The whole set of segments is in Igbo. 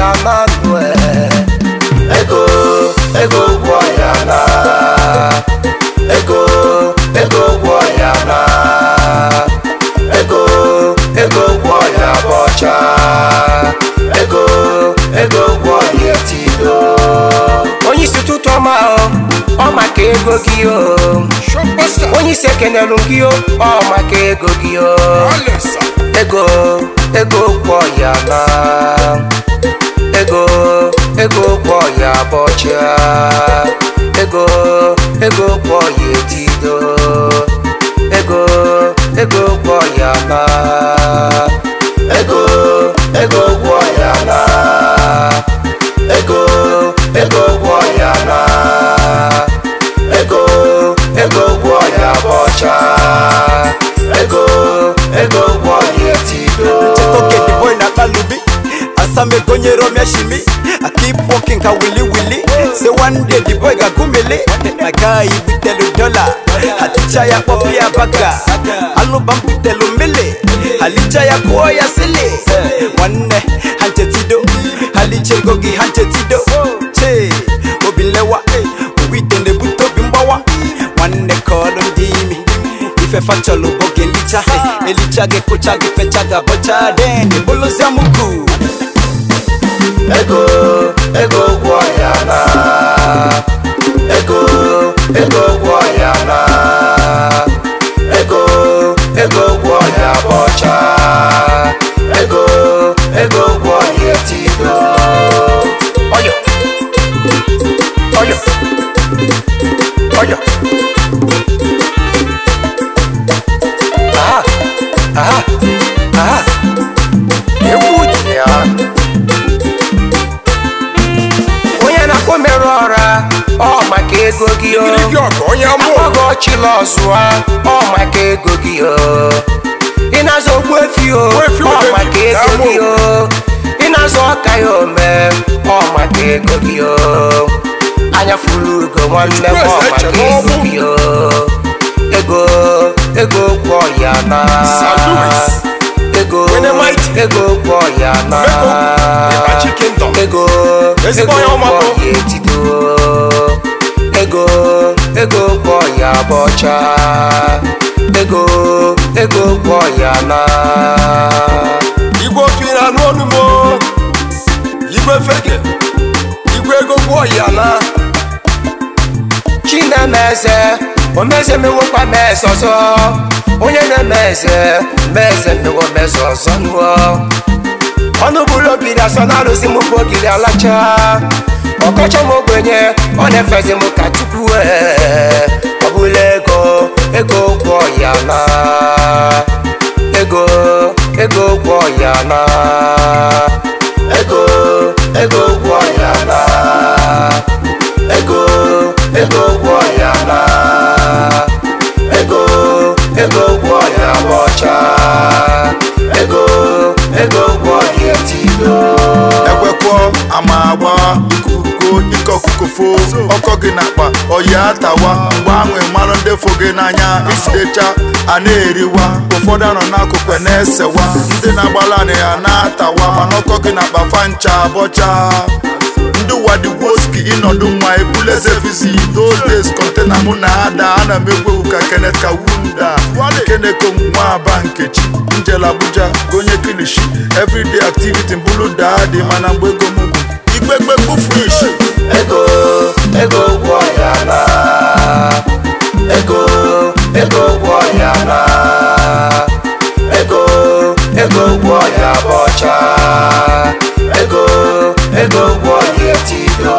ya na ndụ ego ego gwọ ya na ego ego gwọ ya na ego ego gwọ ya bọcha ego ego gwọ ya tido onye isi ụtụtụ ọma o ọ maka ego gị o onye isi ekenelu gị o ọ maka ego gị o ego ego gwọ ya na ego ego gwọ ya bọcha ego ego gwọ ya etido ego ego gwọ ya na ego ego gwọ ya na ego ego gwọ ya na ego ego gwọ ya bọcha ego ego gwọ ya etido Okay, the boy na kalubi asamego nyero myashimi I keep walking ka willy willy Say one day the boy ga gumele My guy bitelu dollar Haticha ya popi ya baga Alubam bitelu mele Halicha ya kuo ya sile Wanne hanje tido Haliche gogi hanje tido Che obilewa Uwitende buto bimbawa Wanne kolum dimi ife facholo boge licha elicha ge kucha ge fecha ga bocha den de bolozia muku ego ego gwọ ya na ego ego gwọ ya na ego ego gwọ ya bọcha ego ego gwọ ya tido oyo oyo oyo aha aha aha egwu dị ya onye na-akpọ merụ ọra ọ maka ego gị o Igirigi ọgụ onye amụ akpọghị ọchịla ọzụa ọ maka ego gị o ị na-azụ ogbu efi o Ogbuefi ọ Odeji, maka ego Damo. gị o ị na-azụ ọka ya ome ọ maka ego gị o anya furu ugo nwanne m ọ Chukwueze maka Echene ego Ọgbụ. gị o ego ego kwọ ya na St. Louis. ego Dynamite. ego kwọ ya na Beko, Ịbachi Kingdom. ego Ezigbo ego onye ọma kwọ bụ. ya etido ego ego kwọ ya bọcha ego ego kwọ ya na igwe otu na anụ ọnụ mo igwe fege igwe ego gwọ ya na chinemeze omeze mewokwa meze ọzọ onye na-eme eze meze mewo meze ọzọ nụọ ọnụ bụrụ ogiri asọ na alụzi m bụ ogiri alacha ọkọchọ m ogbenye ọ na-efezi m ka chukwu ee ọ bụla ego ego gwọ ya na ego ego gwọ ya na ego ego gwọ ya na ego ego gwọ ya na ego ego gwọ ya bọcha ego ego gwọ ya tido ekwekwo ama agba ikuko ike ọkụkọ fo ọkọ gị n'akpa ọya atawa mgbe anwe mmanụ ndị fo gị n'anya isidecha a na-eriwa ụfọdụ anọ n'akụkụ na-esewa ndị na-agbala anị ya na-atawa mana ọkọ gị n'akpa fancha abọcha ndị wadigwoski ịnọdụ nwa ebuleze fizi those days kọntena mụ na ada ana m egwu egwu ka kenneth kawunda keneko nwa aba nkechi njel abuja gonye kilishi everyday activity mbulu daadị mana mgbe ego m bụ igbegbe kpufuish ego ego gwọ ya na ego ego gwọ ya na ego ego gwọ ya bọcha ego ego gwọ ya tido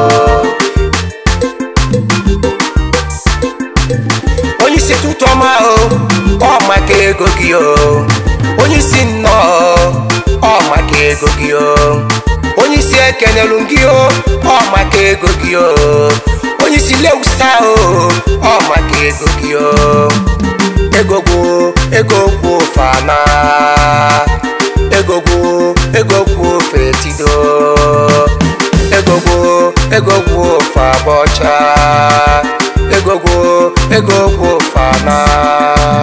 onye isi tụtụ ọma o ọ maka ego gị o onye isi nnọọ ọ maka ego gị o onye isi ekenelu gị o ọ maka ego gị o onye isi lewusa o ọ maka ego gị o ego gwụ ego gwụ fana ego gwụ ego gwụ fetido ego gwụ ego gwụ fabọcha ego gwụ ego gwụ fana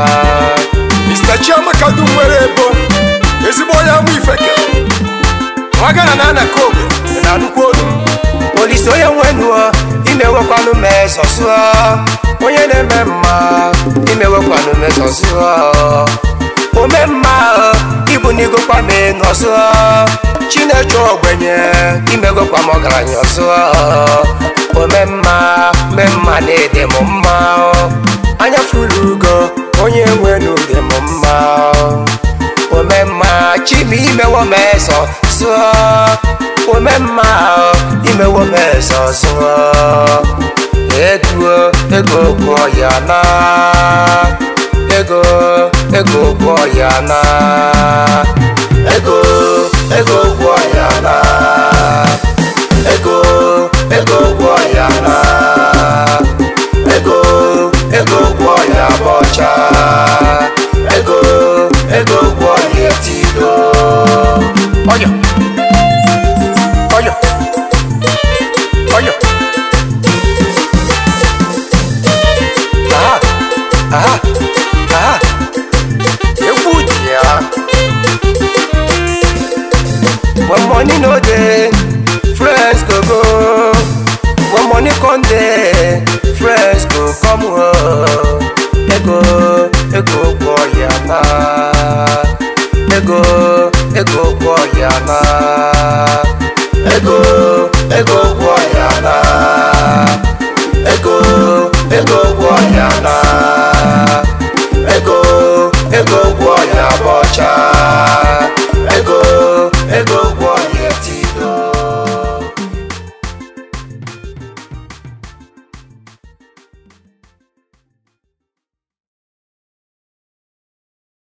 mr chiamaka dum nwere ebo ezigbo onye amụ ifeke nwagana na ana kobe na nnukwu olu olise onye nwenuo imewekwanụ m ezọsụọ onye na-eme mma imewekwanụ m ezọsụọ ome mma ịbụ n'igokwa m nọsụọ chineche ogbenye imegokwa m ọgaranya ọsụọ ome mma me mma na-ede m mma anya furu ugo onye nwenu dị m mma ome mma chimi imewo m ezọ sụọ ome mma imewo m ezọ sụọ ego ego gwọ ya na ego ego gwọ ya na ego ego gwọ ya na ego ego gwọ ya na ego ego gwọ ya bọcha ego ego gwọ ya etido ọyọ ọyọ ọyọ aha aha aha egwu dị ya when money no dey friends go go when money come dey friends go come o ego ego gwọ ya na ego ego gwọ ya na ego ego gwọ ya na ego ego gwọ ya na ego ego gwọ ya bụ